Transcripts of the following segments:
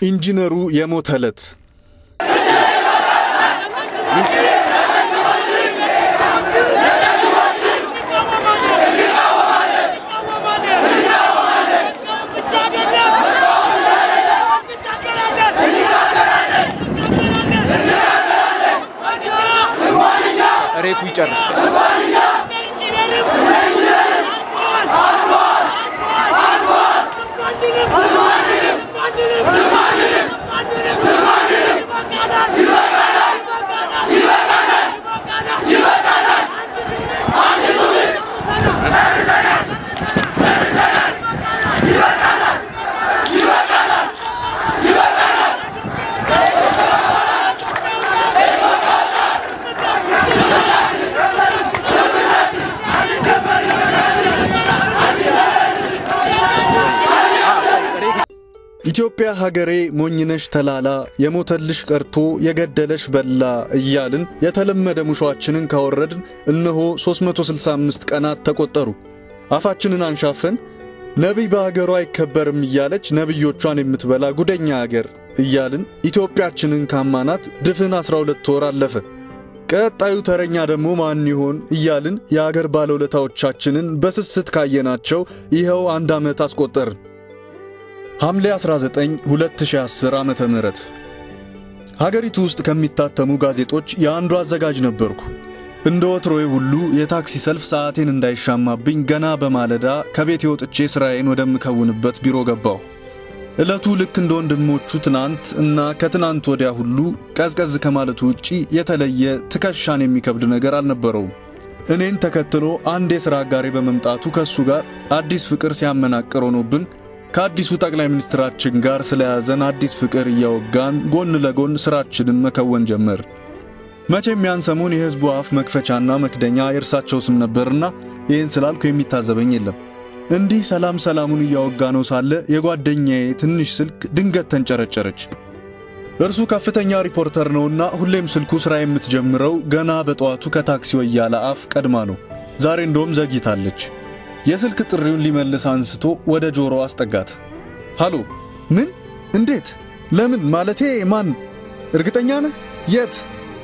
ኢንጂነሩ የሞተ ዕለት ሬቱ ይጨርስ። ኢትዮጵያ ሀገሬ ሞኝነሽ ተላላ የሞተልሽ ቀርቶ የገደለሽ በላ እያልን የተለመደ ሙሾአችንን ካወረድን እነሆ 365 ቀናት ተቆጠሩ። አፋችንን አንሻፈን ነቢይ በሀገሯ አይከበርም እያለች ነቢዮቿን የምትበላ ጉደኛ አገር እያልን ኢትዮጵያችንን ካማናት ድፍን 12 ወር አለፈ። ቀጣዩ ተረኛ ደግሞ ማን ይሆን እያልን የአገር ባለውለታዎቻችንን በስስት ካየናቸው ይኸው አንድ ዓመት አስቆጠርን። ሐምሌ 19 2010 ዓመተ ምህረት ሀገሪቱ ውስጥ ከሚታተሙ ጋዜጦች የአንዱ አዘጋጅ ነበርኩ። እንደ ወትሮዬ ሁሉ የታክሲ ሰልፍ ሰዓቴን እንዳይሻማብኝ ገና በማለዳ ከቤት ወጥቼ ሥራዬን ወደምከውንበት ቢሮ ገባሁ። ዕለቱ ልክ እንደ ወንድሞቹ ትናንት እና ከትናንት ወዲያ ሁሉ ቀዝቀዝ ከማለቱ ውጪ የተለየ ትከሻን የሚከብድ ነገር አልነበረውም። እኔን ተከትሎ አንድ የሥራ አጋሬ በመምጣቱ ከእሱ ጋር አዲስ ፍቅር ሲያመናቅር ሆኖብን ከአዲሱ ጠቅላይ ሚኒስትራችን ጋር ስለያዘን አዲስ ፍቅር እያወጋን ጎን ለጎን ሥራችንን መከወን ጀመር። መቼም ያን ሰሞን የሕዝቡ አፍ መክፈቻና መክደኛ የእርሳቸው ስም ነበርና ይህን ስላልኩ የሚታዘበኝ የለም። እንዲህ ሰላም ሰላሙን እያወጋ ነው ሳለ የጓደኛዬ ትንሽ ስልክ ድንገት ተንጨረጨረች። እርሱ ከፍተኛ ሪፖርተር ነውና ሁሌም ስልኩ ሥራ የምትጀምረው ገና በጠዋቱ ከታክሲ ወያለ አፍ ቀድማ ነው። ዛሬ እንደውም ዘግይታለች። የስልክ ጥሪውን ሊመልስ አንስቶ ወደ ጆሮ አስጠጋት። ሃሎ፣ ምን? እንዴት? ለምን? ማለቴ ማን? እርግጠኛ ነህ? የት?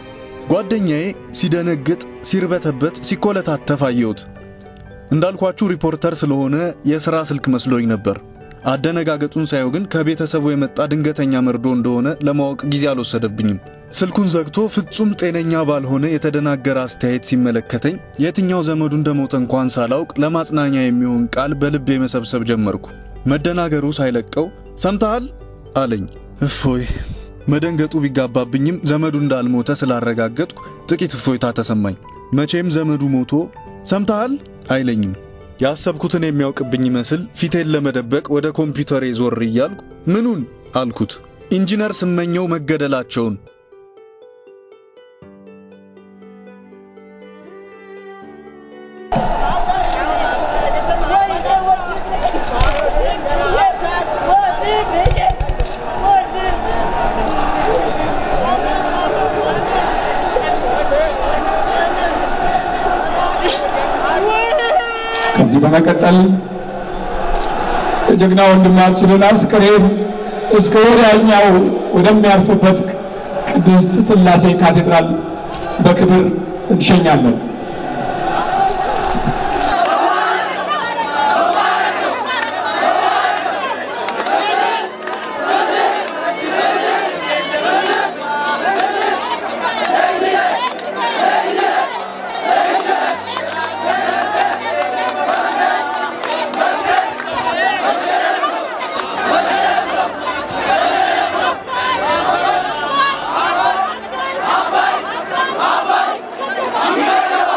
ጓደኛዬ ሲደነግጥ፣ ሲርበተበት፣ ሲኮለታተፍ አየሁት። እንዳልኳችሁ ሪፖርተር ስለሆነ የሥራ ስልክ መስሎኝ ነበር። አደነጋገጡን ሳየው ግን ከቤተሰቡ የመጣ ድንገተኛ መርዶ እንደሆነ ለማወቅ ጊዜ አልወሰደብኝም። ስልኩን ዘግቶ ፍጹም ጤነኛ ባልሆነ የተደናገረ አስተያየት ሲመለከተኝ የትኛው ዘመዱ እንደሞተ እንኳን ሳላውቅ ለማጽናኛ የሚሆን ቃል በልቤ መሰብሰብ ጀመርኩ። መደናገሩ ሳይለቀው ሰምተሃል አለኝ። እፎይ መደንገጡ ቢጋባብኝም ዘመዱ እንዳልሞተ ስላረጋገጥኩ ጥቂት እፎይታ ተሰማኝ። መቼም ዘመዱ ሞቶ ሰምተሃል አይለኝም። ያሰብኩትን የሚያውቅብኝ ይመስል ፊቴን ለመደበቅ ወደ ኮምፒውተሬ ዞር እያልኩ ምኑን አልኩት። ኢንጂነር ስመኘው መገደላቸውን። ከዚህ በመቀጠል የጀግና ወንድማችንን አስክሬን እስከ ወዲያኛው ወደሚያርፍበት ቅድስት ሥላሴ ካቴድራል በክብር እንሸኛለን። Abai!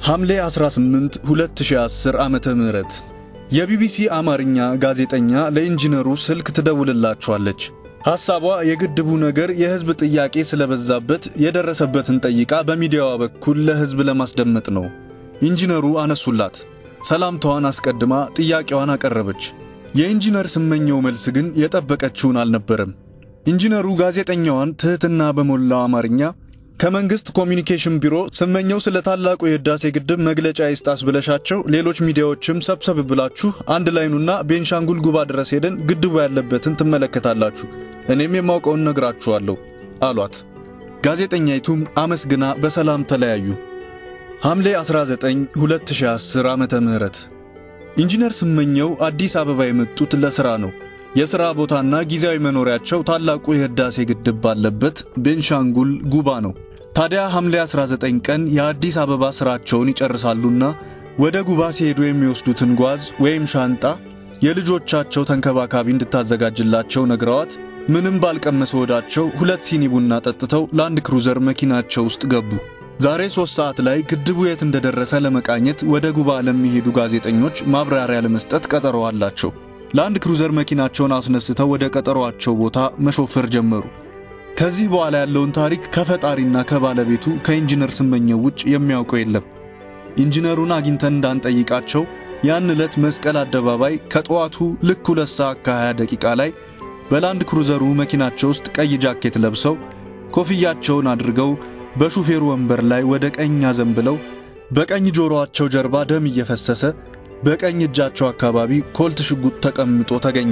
ሐምሌ 18 2010 ዓመተ ምህረት የቢቢሲ አማርኛ ጋዜጠኛ ለኢንጂነሩ ስልክ ትደውልላቸዋለች። ሐሳቧ የግድቡ ነገር የሕዝብ ጥያቄ ስለበዛበት የደረሰበትን ጠይቃ በሚዲያዋ በኩል ለሕዝብ ለማስደመጥ ነው። ኢንጂነሩ አነሱላት። ሰላምታዋን አስቀድማ ጥያቄዋን አቀረበች። የኢንጂነር ስመኘው መልስ ግን የጠበቀችውን አልነበረም። ኢንጂነሩ ጋዜጠኛዋን ትሕትና በሞላው አማርኛ ከመንግስት ኮሚኒኬሽን ቢሮ ስመኘው ስለ ታላቁ የህዳሴ ግድብ መግለጫ ይስጣስ ብለሻቸው ሌሎች ሚዲያዎችም ሰብሰብ ብላችሁ አንድ ላይኑና ቤንሻንጉል ጉባ ድረስ ሄደን ግድቡ ያለበትን ትመለከታላችሁ፣ እኔም የማውቀውን ነግራችኋለሁ አሏት። ጋዜጠኛይቱም አመስግና በሰላም ተለያዩ። ሐምሌ 19 2010 ዓመተ ምህረት ኢንጂነር ስመኘው አዲስ አበባ የመጡት ለሥራ ነው። የሥራ ቦታና ጊዜያዊ መኖሪያቸው ታላቁ የህዳሴ ግድብ ባለበት ቤንሻንጉል ጉባ ነው። ታዲያ ሐምሌ 19 ቀን የአዲስ አበባ ሥራቸውን ይጨርሳሉና ወደ ጉባ ሲሄዱ የሚወስዱትን ጓዝ ወይም ሻንጣ የልጆቻቸው ተንከባካቢ እንድታዘጋጅላቸው ነግረዋት ምንም ባልቀመሰ ወዳቸው ሁለት ሲኒ ቡና ጠጥተው ላንድ ክሩዘር መኪናቸው ውስጥ ገቡ። ዛሬ ሦስት ሰዓት ላይ ግድቡ የት እንደደረሰ ለመቃኘት ወደ ጉባ ለሚሄዱ ጋዜጠኞች ማብራሪያ ለመስጠት ቀጠሮ አላቸው። ላንድ ክሩዘር መኪናቸውን አስነስተው ወደ ቀጠሯቸው ቦታ መሾፈር ጀመሩ። ከዚህ በኋላ ያለውን ታሪክ ከፈጣሪና ከባለቤቱ ከኢንጂነር ስመኘው ውጭ የሚያውቀው የለም። ኢንጂነሩን አግኝተን እንዳንጠይቃቸው ያን ዕለት መስቀል አደባባይ ከጠዋቱ ልክ ሁለት ሰዓት ከ20 ደቂቃ ላይ በላንድ ክሩዘሩ መኪናቸው ውስጥ ቀይ ጃኬት ለብሰው ኮፍያቸውን አድርገው በሹፌሩ ወንበር ላይ ወደ ቀኝ አዘንብለው በቀኝ ጆሮአቸው ጀርባ ደም እየፈሰሰ በቀኝ እጃቸው አካባቢ ኮልት ሽጉጥ ተቀምጦ ተገኘ።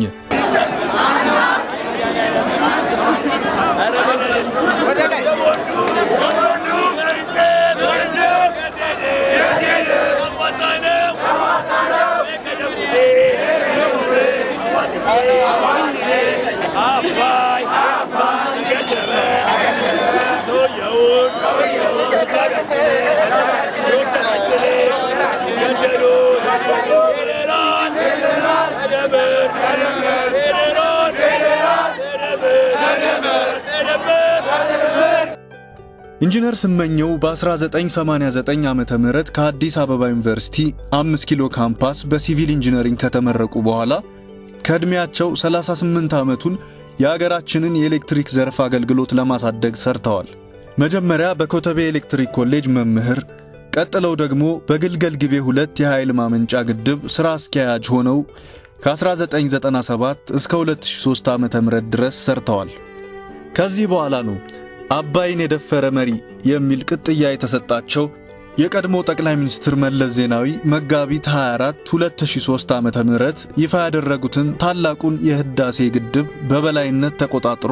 ኢንጂነር ስመኘው በ1989 ዓመተ ምህረት ከአዲስ አበባ ዩኒቨርሲቲ 5 ኪሎ ካምፓስ በሲቪል ኢንጂነሪንግ ከተመረቁ በኋላ ከዕድሜያቸው 38 ዓመቱን የአገራችንን የኤሌክትሪክ ዘርፍ አገልግሎት ለማሳደግ ሰርተዋል። መጀመሪያ በኮተቤ ኤሌክትሪክ ኮሌጅ መምህር፣ ቀጥለው ደግሞ በግልገል ግቤ ሁለት የኃይል ማመንጫ ግድብ ሥራ አስኪያጅ ሆነው ከ1997 እስከ 2003 ዓ.ም ድረስ ሰርተዋል። ከዚህ በኋላ ነው አባይን የደፈረ መሪ የሚል ቅጥያ የተሰጣቸው የቀድሞ ጠቅላይ ሚኒስትር መለስ ዜናዊ መጋቢት 24 2003 ዓመተ ምህረት ይፋ ያደረጉትን ታላቁን የህዳሴ ግድብ በበላይነት ተቆጣጥሮ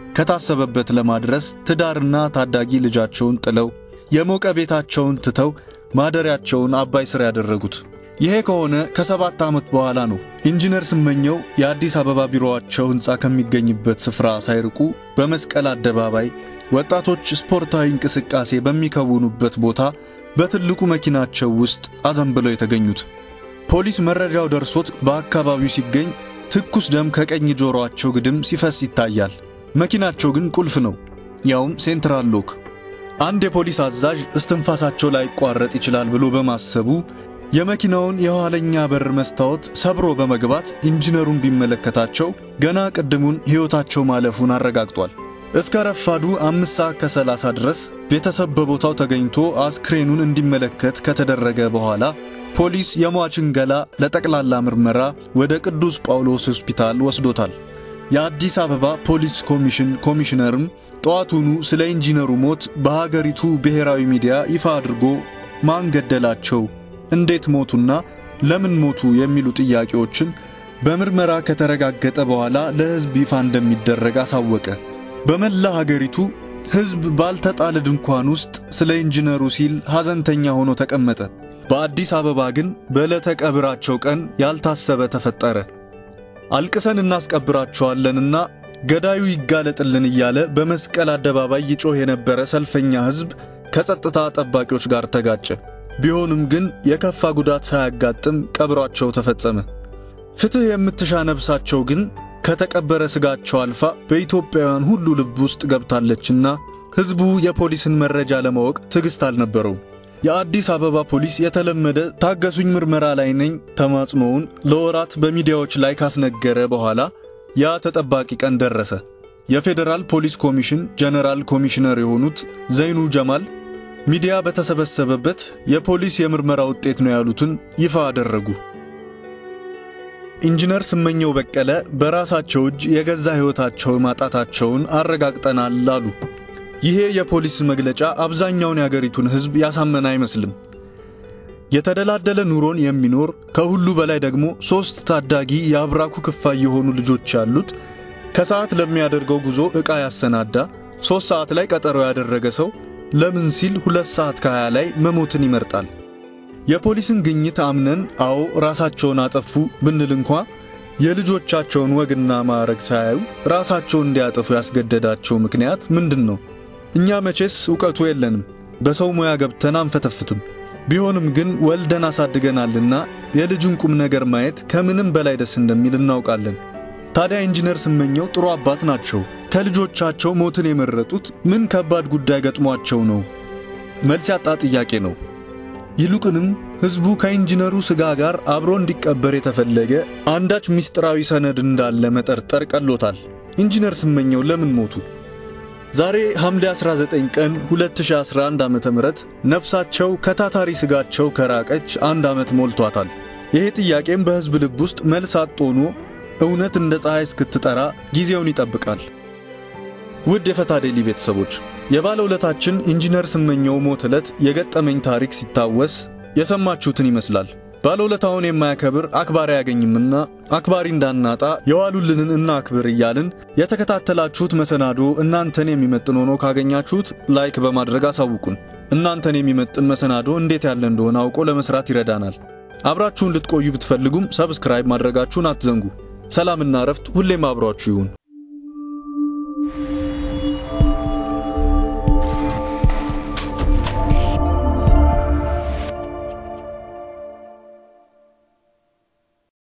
ከታሰበበት ለማድረስ ትዳርና ታዳጊ ልጃቸውን ጥለው የሞቀ ቤታቸውን ትተው ማደሪያቸውን አባይ ስር ያደረጉት። ይሄ ከሆነ ከሰባት ዓመት በኋላ ነው ኢንጂነር ስመኘው የአዲስ አበባ ቢሮአቸው ሕንፃ ከሚገኝበት ስፍራ ሳይርቁ በመስቀል አደባባይ ወጣቶች ስፖርታዊ እንቅስቃሴ በሚከውኑበት ቦታ በትልቁ መኪናቸው ውስጥ አዘንብለው የተገኙት። ፖሊስ መረጃው ደርሶት በአካባቢው ሲገኝ ትኩስ ደም ከቀኝ ጆሮአቸው ግድም ሲፈስ ይታያል። መኪናቸው ግን ቁልፍ ነው፣ ያውም ሴንትራል ሎክ። አንድ የፖሊስ አዛዥ እስትንፋሳቸው ላይቋረጥ ይችላል ብሎ በማሰቡ የመኪናውን የኋለኛ በር መስታወት ሰብሮ በመግባት ኢንጂነሩን ቢመለከታቸው ገና ቅድሙን ሕይወታቸው ማለፉን አረጋግጧል። እስከ ረፋዱ አምስት ሰዓት ከሰላሳ ድረስ ቤተሰብ በቦታው ተገኝቶ አስክሬኑን እንዲመለከት ከተደረገ በኋላ ፖሊስ የሟችን ገላ ለጠቅላላ ምርመራ ወደ ቅዱስ ጳውሎስ ሆስፒታል ወስዶታል። የአዲስ አበባ ፖሊስ ኮሚሽን ኮሚሽነርም ጠዋቱኑ ስለ ኢንጂነሩ ሞት በሀገሪቱ ብሔራዊ ሚዲያ ይፋ አድርጎ ማን ገደላቸው፣ እንዴት ሞቱና ለምን ሞቱ የሚሉ ጥያቄዎችን በምርመራ ከተረጋገጠ በኋላ ለሕዝብ ይፋ እንደሚደረግ አሳወቀ። በመላ ሀገሪቱ ሕዝብ ባልተጣለ ድንኳን ውስጥ ስለ ኢንጂነሩ ሲል ሐዘንተኛ ሆኖ ተቀመጠ። በአዲስ አበባ ግን በዕለተ ቀብራቸው ቀን ያልታሰበ ተፈጠረ። አልቅሰን እናስቀብራቸዋለንና ገዳዩ ይጋለጥልን እያለ በመስቀል አደባባይ ይጮህ የነበረ ሰልፈኛ ሕዝብ ከጸጥታ ጠባቂዎች ጋር ተጋጨ። ቢሆንም ግን የከፋ ጉዳት ሳያጋጥም ቀብሯቸው ተፈጸመ። ፍትሕ የምትሻ ነፍሳቸው ግን ከተቀበረ ስጋቸው አልፋ በኢትዮጵያውያን ሁሉ ልብ ውስጥ ገብታለችና ሕዝቡ የፖሊስን መረጃ ለማወቅ ትዕግሥት አልነበረውም። የአዲስ አበባ ፖሊስ የተለመደ ታገሱኝ ምርመራ ላይ ነኝ ተማጽኖውን ለወራት በሚዲያዎች ላይ ካስነገረ በኋላ ያ ተጠባቂ ቀን ደረሰ። የፌዴራል ፖሊስ ኮሚሽን ጀነራል ኮሚሽነር የሆኑት ዘይኑ ጀማል ሚዲያ በተሰበሰበበት የፖሊስ የምርመራ ውጤት ነው ያሉትን ይፋ አደረጉ። ኢንጂነር ስመኘው በቀለ በራሳቸው እጅ የገዛ ሕይወታቸው ማጣታቸውን አረጋግጠናል አሉ። ይሄ የፖሊስ መግለጫ አብዛኛውን የአገሪቱን ሕዝብ ያሳመነ አይመስልም። የተደላደለ ኑሮን የሚኖር ከሁሉ በላይ ደግሞ ሦስት ታዳጊ የአብራኩ ክፋይ የሆኑ ልጆች ያሉት ከሰዓት ለሚያደርገው ጉዞ ዕቃ ያሰናዳ ሦስት ሰዓት ላይ ቀጠሮ ያደረገ ሰው ለምን ሲል ሁለት ሰዓት ከሀያ ላይ መሞትን ይመርጣል? የፖሊስን ግኝት አምነን አዎ ራሳቸውን አጠፉ ብንል እንኳ የልጆቻቸውን ወግና ማዕረግ ሳያዩ ራሳቸውን እንዲያጠፉ ያስገደዳቸው ምክንያት ምንድን ነው? እኛ መቼስ ዕውቀቱ የለንም፣ በሰው ሙያ ገብተን አንፈተፍትም። ቢሆንም ግን ወልደን አሳድገናልና የልጅን ቁም ነገር ማየት ከምንም በላይ ደስ እንደሚል እናውቃለን። ታዲያ ኢንጂነር ስመኘው ጥሩ አባት ናቸው። ከልጆቻቸው ሞትን የመረጡት ምን ከባድ ጉዳይ ገጥሟቸው ነው? መልስ ያጣ ጥያቄ ነው። ይልቁንም ሕዝቡ ከኢንጂነሩ ሥጋ ጋር አብሮ እንዲቀበር የተፈለገ አንዳች ምስጢራዊ ሰነድ እንዳለ መጠርጠር ቀሎታል። ኢንጂነር ስመኘው ለምን ሞቱ? ዛሬ ሐምሌ 19 ቀን 2011 ዓ.ም ነፍሳቸው ከታታሪ ሥጋቸው ከራቀች አንድ ዓመት ሞልቷታል። ይሄ ጥያቄም በሕዝብ ልብ ውስጥ መልስ አጥ ሆኖ እውነት እንደ ፀሐይ እስክትጠራ ጊዜውን ይጠብቃል። ውድ የፈታ ዴሊ ቤተሰቦች የባለውለታችን ኢንጂነር ስመኘው ሞት ዕለት የገጠመኝ ታሪክ ሲታወስ የሰማችሁትን ይመስላል። ባለውለታውን የማያከብር አክባሪ አያገኝምና አክባሪ እንዳናጣ የዋሉልንን እና አክብር እያልን የተከታተላችሁት መሰናዶ እናንተን የሚመጥን ሆኖ ካገኛችሁት ላይክ በማድረግ አሳውቁን። እናንተን የሚመጥን መሰናዶ እንዴት ያለ እንደሆነ አውቆ ለመስራት ይረዳናል። አብራችሁን ልትቆዩ ብትፈልጉም ሰብስክራይብ ማድረጋችሁን አትዘንጉ። ሰላምና እረፍት ሁሌም አብሯችሁ ይሁን።